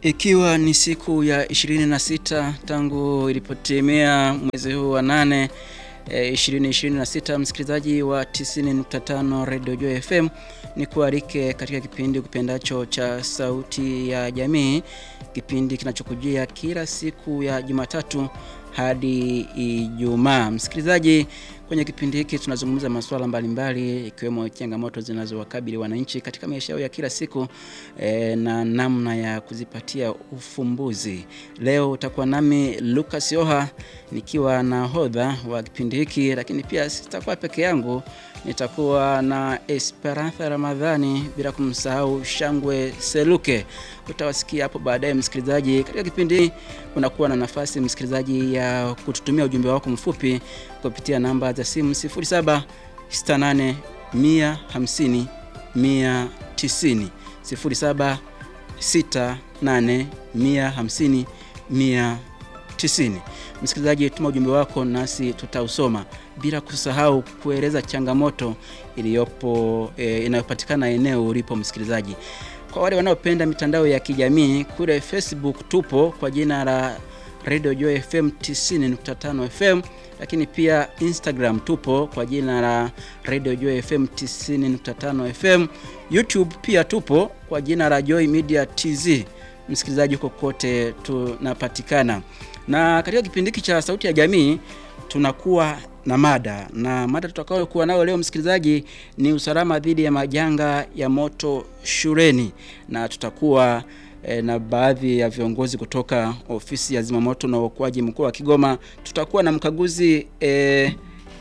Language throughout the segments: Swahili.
Ikiwa ni siku ya 26 tangu ilipotimia mwezi huu wa nane e, 2026, msikilizaji wa 90.5 Radio Joy FM, ni kualike katika kipindi kipendacho cha Sauti ya Jamii, kipindi kinachokujia kila siku ya Jumatatu hadi Ijumaa. Msikilizaji, kwenye kipindi hiki tunazungumza masuala mbalimbali ikiwemo changamoto zinazowakabili wananchi katika maisha yao ya kila siku e, na namna ya kuzipatia ufumbuzi. Leo utakuwa nami Lucas Yoha nikiwa na hodha wa kipindi hiki, lakini pia sitakuwa peke yangu, nitakuwa na Esperanza Ramadhani, bila kumsahau Shangwe Seluke. Utawasikia hapo baadaye. Msikilizaji, katika kipindi hiki unakuwa na nafasi msikilizaji ya kututumia ujumbe wako mfupi kupitia namba za simu 0768 150 190 0768 150 190. Msikilizaji, tuma ujumbe wako nasi tutausoma, bila kusahau kueleza changamoto iliyopo e, inayopatikana eneo ulipo msikilizaji. Kwa wale wanaopenda mitandao ya kijamii kule Facebook tupo kwa jina la Radio Joy FM 90.5 FM, lakini pia Instagram tupo kwa jina la Radio Joy FM 90.5 FM. YouTube pia tupo kwa jina la Joy Media TZ. Msikilizaji, huko kote tunapatikana, na katika kipindi hiki cha Sauti ya Jamii tunakuwa na mada na mada tutakayokuwa nayo leo msikilizaji ni usalama dhidi ya majanga ya moto shuleni, na tutakuwa e, na baadhi ya viongozi kutoka ofisi ya zimamoto na uokoaji mkoa wa Kigoma. Tutakuwa na mkaguzi e,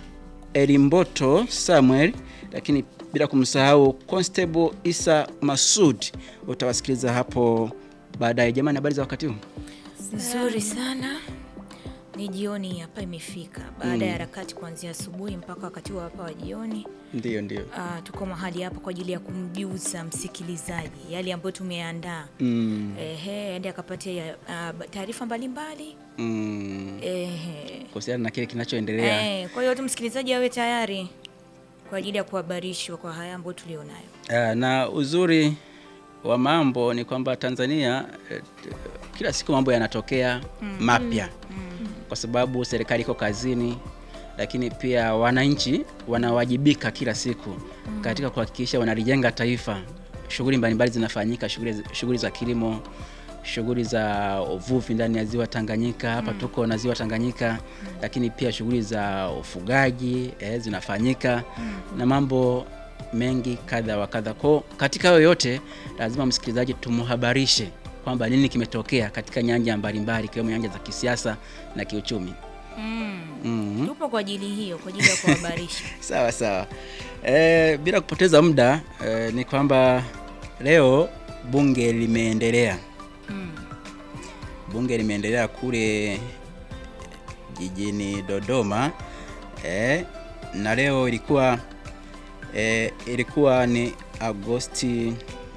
Elimboto Samuel, lakini bila kumsahau Constable Isa Masud. Utawasikiliza hapo baadaye. Jamani, habari za wakati huu? Nzuri sana. Ni jioni hapa imefika, baada ya harakati kuanzia asubuhi mpaka wakati wa hapa wa jioni. Ndio, ndio. Ah, tuko mahali hapa kwa ajili ya kumjuza msikilizaji yale ambayo tumeandaa, Mm, ehe, aende akapatia ah, taarifa mbalimbali mm, ehe. kuhusiana na kile kinachoendelea Eh, kwa hiyo tu msikilizaji awe tayari kwa ajili ya kuhabarishwa kwa haya ambayo tulionayo. Ah, na uzuri wa mambo ni kwamba Tanzania eh, kila siku mambo yanatokea mapya kwa sababu serikali iko kazini, lakini pia wananchi wanawajibika kila siku katika kuhakikisha wanalijenga taifa. Shughuli mbalimbali zinafanyika, shughuli shughuli za kilimo, shughuli za uvuvi ndani ya ziwa Tanganyika. Hapa tuko na ziwa Tanganyika, lakini pia shughuli za ufugaji eh, zinafanyika na mambo mengi kadha wa kadha. Kwa katika hayo yote, lazima msikilizaji tumhabarishe kwamba nini kimetokea katika nyanja mbalimbali ikiwemo nyanja za kisiasa na kiuchumi. Mm. Mhm. Tupo kwa ajili hiyo, kwa ajili ya kuhabarisha. Sawa sawa. E, bila kupoteza muda e, ni kwamba leo bunge limeendelea Mm. bunge limeendelea kule jijini Dodoma e, na leo ilikuwa e, ilikuwa ni Agosti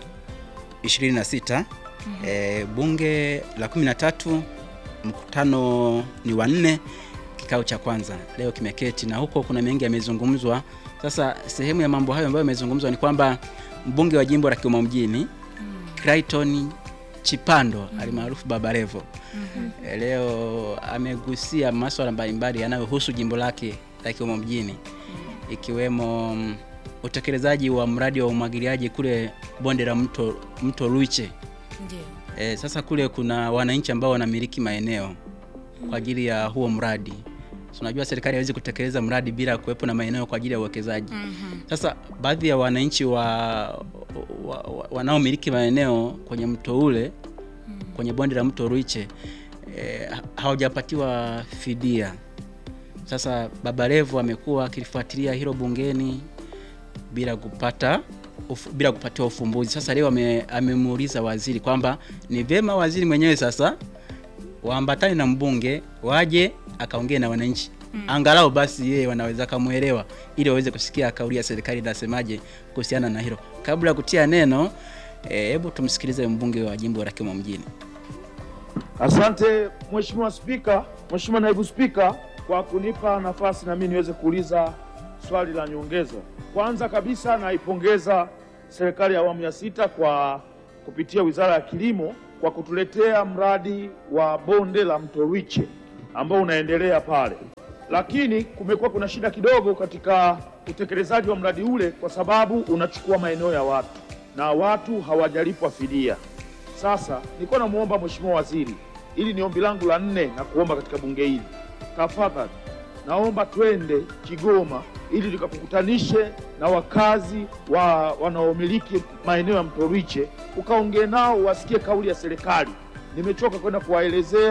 26 e, bunge la 13 mkutano ni wa nne kikao cha kwanza leo kimeketi na huko kuna mengi yamezungumzwa. Sasa sehemu ya mambo hayo ambayo yamezungumzwa ni kwamba mbunge wa jimbo la Kigoma mjini Clayton Chipando alimaarufu Baba Levo eh, leo amegusia masuala mbalimbali yanayohusu jimbo lake la Kigoma mjini ikiwemo mm, utekelezaji wa mradi wa umwagiliaji kule bonde la mto, mto Luiche. Ndio. E, sasa kule kuna wananchi ambao wanamiliki maeneo kwa ajili ya huo mradi. So, unajua serikali haiwezi kutekeleza mradi bila kuwepo na maeneo kwa ajili ya uwekezaji. Mhm. Sasa baadhi ya wananchi wa, wa, wa, wanaomiliki maeneo kwenye mto ule kwenye bonde la mto Ruiche e, hawajapatiwa fidia. Sasa Baba Levo amekuwa akilifuatilia hilo bungeni bila kupata uf, bila kupatiwa ufumbuzi. Sasa leo ame, amemuuliza waziri kwamba ni vyema waziri mwenyewe sasa waambatane na mbunge waje akaongee na wananchi angalau basi yeye wanaweza kamwelewa ili waweze kusikia kauli ya serikali inasemaje kuhusiana na hilo. Kabla ya kutia neno, hebu tumsikilize mbunge wa jimbo la Kigoma mjini. Asante Mheshimiwa Spika, Mheshimiwa Naibu Spika kwa kunipa nafasi na mimi niweze kuuliza swali la nyongeza. Kwanza kabisa naipongeza serikali ya awamu ya sita kwa kupitia Wizara ya Kilimo kwa kutuletea mradi wa bonde la mto Rwiche ambao unaendelea pale, lakini kumekuwa kuna shida kidogo katika utekelezaji wa mradi ule kwa sababu unachukua maeneo ya watu na watu hawajalipwa fidia. Sasa nilikuwa namwomba Mheshimiwa Waziri, ili ni ombi langu la nne na kuomba katika bunge hili, tafadhali naomba twende Kigoma ili tukakukutanishe na wakazi wa wanaomiliki maeneo ya mto Rwiche, ukaongee nao wasikie kauli ya serikali. Nimechoka kwenda kuwaelezea